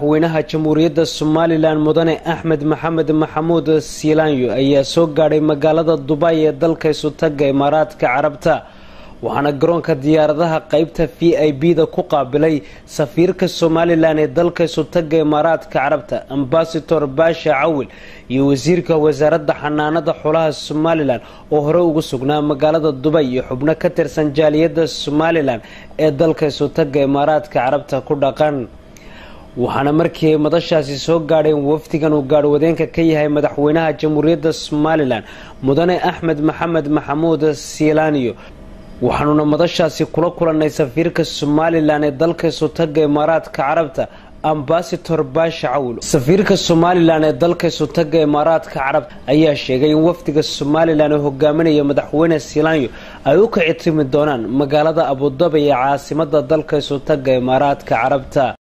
madaxweynaha jamhuuriyadda somalilan mudane axmed maxamed maxamuud siilaanyo ayaa soo gaadhay magaalada dubay ee dalka isutaga imaaraadka carabta waxaana garoonka diyaaradaha qeybta v i b da ku qaabilay safiirka somalilan ee dalka isutaga imaaraadka carabta ambasador baasha cawil iyo wasiirka wasaaradda xanaanada xoolaha somalilan oo hore ugu sugnaa magaalada dubay iyo xubno ka tirsan jaaliyadda somalilan ee dalka isutaga imaaraadka carabta ku dhaqan waxaana markii ay madashaasi soo gaadheen wafdigan uu gaadhwadeenka ka yahay madaxweynaha jamhuuriyadda somalilan mudane axmed maxamed maxamuud siilaaniyo waxaanuna madashaasi kula kulannay safiirka somalilan ee dalka isutaga imaaraadka carabta ambasador baasha cawil safiirka somalilan ee dalka isutaga imaaraadka carabta ayaa sheegay in wafdiga somalilan ee hogaaminaya madaxweyne siilaanyo ay u kici timi doonaan magaalada abudaba ee caasimada dalka isutaga imaaraadka carabta